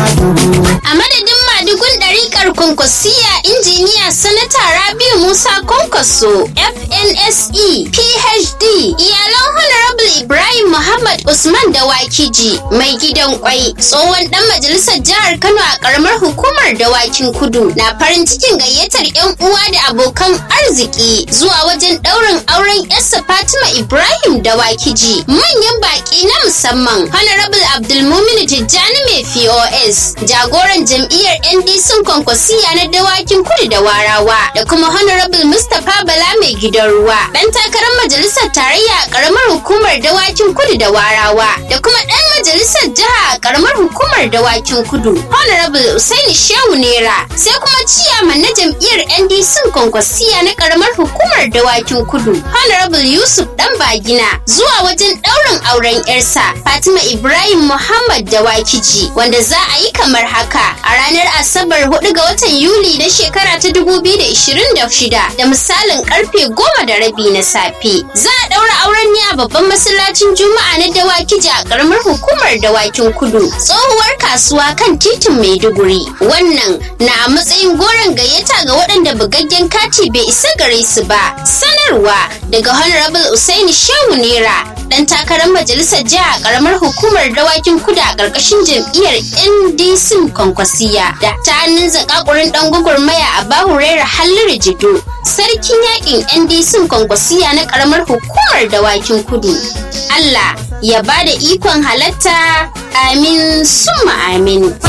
A madadin madugun ɗariƙar kwankwasiya injiniya sanata Rabiu Musa Kwankwaso FNSE PhD iyalan Honorable Ibrahim Muhammad Usman Dawakiji mai gidan kwai tsohon ɗan majalisar jihar Kano a ƙaramar hukumar dawakin kudu na farin cikin gayyatar 'yan uwa da abokan arziki zuwa wajen ɗaurin auren yarsa Fatima Ibrahim Dawakiji manyan baƙi na musamman Honorable Abdulmumin Tijjani mai POS jagoran jam'iyyar NDC kwankwasiya na dawakin kudu da warawa da kuma Honorable Mustapha Bala mai gidan ruwa dan takarar majalisar tarayya a karamar hukumar dawakin kudu da warawa da kuma dan majalisar jiha a karamar hukumar dawakin kudu Honorable Usaini Shehu Nera sai kuma ciyaman na jam'iyyar NDC kwankwasiya na karamar hukumar dawakin kudu Honorable Yusuf dan Bagina zuwa wajen daurin auren yarsa Fatima Ibrahim Muhammad Dawakiji wanda za a yi kamar haka a ranar Asabar 4 ga watan Yuli na shekara ta 2026 da misalin karfe goma da rabi na safe. Za a daura auren ne a babban masallacin Juma'a na Dawakiji a karamar hukumar Dawakin Kudu, tsohuwar kasuwa kan titin Maiduguri. Wannan na a matsayin goron gayyata ga waɗanda bugaggen kati bai isa gare su ba. Sanarwa daga Honorable Usaini Shehu Nera dan takarar majalisar jiha a karamar hukumar dawakin kudu a ƙarƙashin jam'iyyar ndc kwankwasiya da ta hannun zakakurin dan gwagwarmaya a bahurera halliru jido sarkin yakin ndc kwankwasiya na karamar hukumar dawakin kudu allah ya ba da ikon halatta amin summa amin